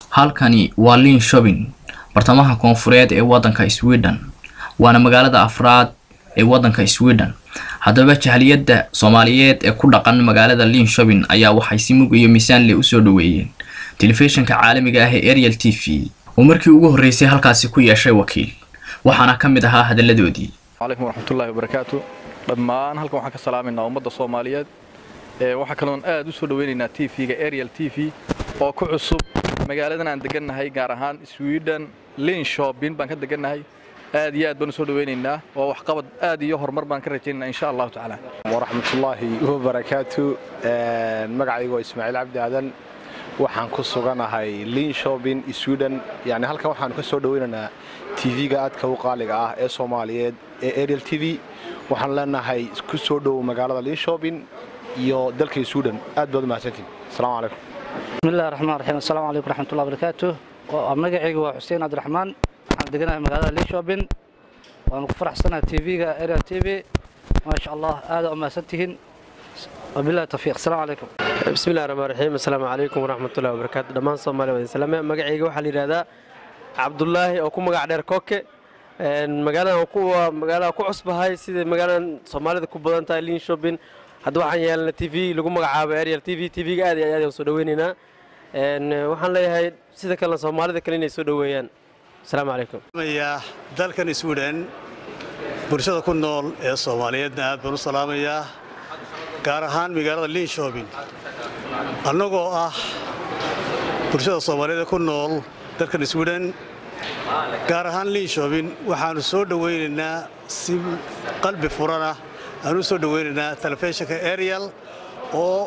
halkani waa liin shopping bartamaha koonfureed ee waddanka sweden waana magaalada afraad ee waddanka sweden haddaba jahliyadda soomaaliyeed ee ku dhaqan magaalada liin shopping ayaa waxay si mug iyo miisaan leh usoo dhaweeyeen telefishinka caalamiga ah ee ariel t v oo markii ugu horreysay halkaasi ku yeeshay wakiil waxaana ka mid ahaa hadalladoodii calaykum waraxmatullaahi wabarakaatu dhammaan halkan waxaan ka salaamaynaa ummadda soomaaliyeed ee waxaa kaloon aad u soo dhaweynaynaa t v-ga ariel t v oo ku cusub magaaladan aan degannahay gaar ahaan sweden liin shopping baan ka degannahay aad iyo aad baan u soo dhaweynaynaa waa waxqabad aad iyo horumar baan ka rajaynaynaa insha allahu tacaala waraxmatullaahi wabarakaatu magacaygu waa ismaaciil cabdi aadan waxaan ku suganahay liin shopping sweden yani halkan waxaanu ka soo dhaweynaynaa tv-ga aadka u qaaliga ah ee soomaaliyeed ee ariel t v waxaan leenahay ku soo dhowow magaalada liin shopping iyo dalka sweden aad baad u mahadsantiin asalaamu calaykum bismillahi raxmaan raxiim assalaamu calaykum raxmatullahi barakaatu magacaygu waa xuseen cabdiraxmaan waxaan deganahay magaalada liin shopping waanu ku faraxsanahay tv-ga ariel t v maasha allah aada u mahadsantihiin wabillahi tawfiiq asalaamu calaykum bismillahi raxmaan raxiim assalaamu calaykum waraxmatullahi wabarakaatu dhammaan soomaaliya wadin salaame magacayga waxaa la yidhahdaa cabdulaahi oo ku magac dheer koke magaaladan kuwa magaalada ku cusbahay sida magaaladan soomaalida ku badan tahay liin shopping hadda waxaan yeelna t v lagu magacaabo ariel t v t v-ga aad iyo aad ayaan soo dhaweynaynaa waxaan leeyahay sida kalena soomaalida kale inay soo dhoweeyaan asalaamu calaykum dalkan sweden bulshada ku nool ee soomaaliyeedna aad baan u salaamayaa gaar ahaan magaalada liin shopping annagoo ah bulshada soomaaliyeed ee ku nool dalkan sweden gaar ahaan liin shopping waxaannu soo dhowaynaynaa si qalbi furana aanu soo dhowaynaynaa telefishinka ariel oo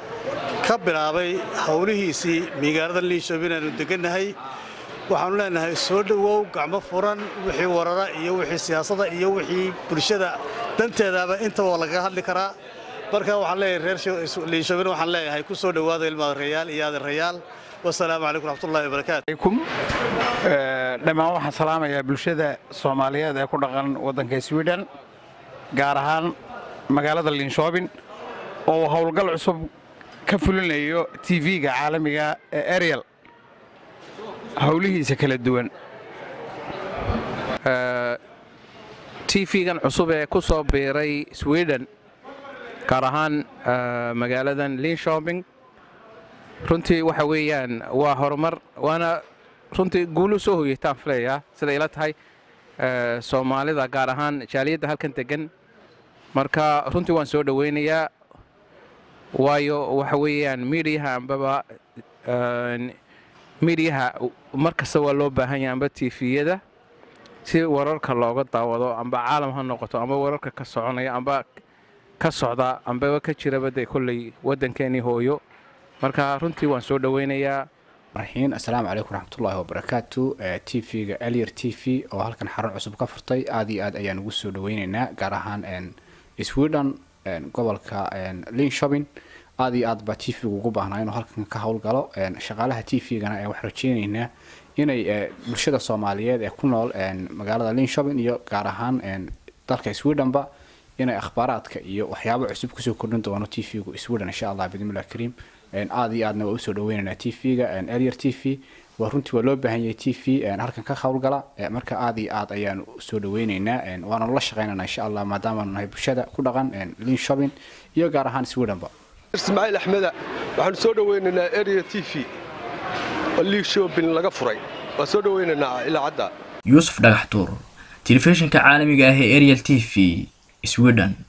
ka bilaabay howlihiisii magaalada liin shopping aanu degannahay waxaannu leenahay soo dhowow gacmo furan wixii warara iyo wixii siyaasada iyo wixii bulshada danteedaaba intaba lagaga hadli karaa marka waxaan leeyahay reer liin shopping waxaan leeyahay ku soo dhowaada ilmaada rayaal iyo aadan rayaal wasalaamu calaykum raxmatullahi wabarakaatu dhammaan waxaan salaamayaa bulshada soomaaliyeed ee ku dhaqan waddanka sweden gaar ahaan magaalada linshoobin oo howlgal cusub ka fulinayo tv-ga caalamiga ee ariel howlihiisa kala duwan tv-gan cusub ee ku soo biiray sweden gaar ahaan magaaladan linshopping runtii waxa weeyaan waa horumar waana runtii guulu soo hoyeytaan filayaa siday ila tahay soomaalida gaar ahaan jaaliyadda halkan degan marka runtii waan soo dhoweynayaa waayo waxa weeyaan miidiyaha ambaba miidiyaha mar kasta waa loo baahan yahay amba tifiyada si wararka looga daawado amba caalam ha noqoto amba wararka ka soconaya amba ka socda ambaba ka jiraba dee kolley waddankeenii hooyo marka runtii waan soo dhoweynayaa raxiin assalaamu calaykum raxmatullaahi wabarakaatu t v-ga alier t v oo halkan xarun cusub ka furtay aad iyo aad ayaan ugu soo dhaweyneynaa gaar ahaan sweden gobolka liin shopping aad iyo aad baa t v-gu ugu baahnaa inuu halkan ka howlgalo shaqaalaha t v-gana waxaan rajeyneynaa inay bulshada soomaaliyeed ee ku nool magaalada liin shopping iyo gaar ahaan dalka swedenba inay akhbaaraadka iyo waxyaabo cusub kusoo kordhin doono t v-gu sweden insha allah bidmillahi kariim aad iyo aadna waa usoo dhaweynaynaa t v-ga arier t v waa runtii waa loo baahan yahay t v halkan ka howlgala marka aad iyo aad ayaan soo dhaweynaynaa waana la shaqeynana insha allah maadaamaanu nahay bulshada ku dhaqan liin shopping iyo gaar ahaan swedenba ismaaciil axmeda waxaanu soo dhaweynaynaa arier t v oo liin shopping laga furay waa soo dhaweynaynaa ilaa cadda yuusuf dhagax tuur telefishinka caalamiga ah ee ariel t v sweden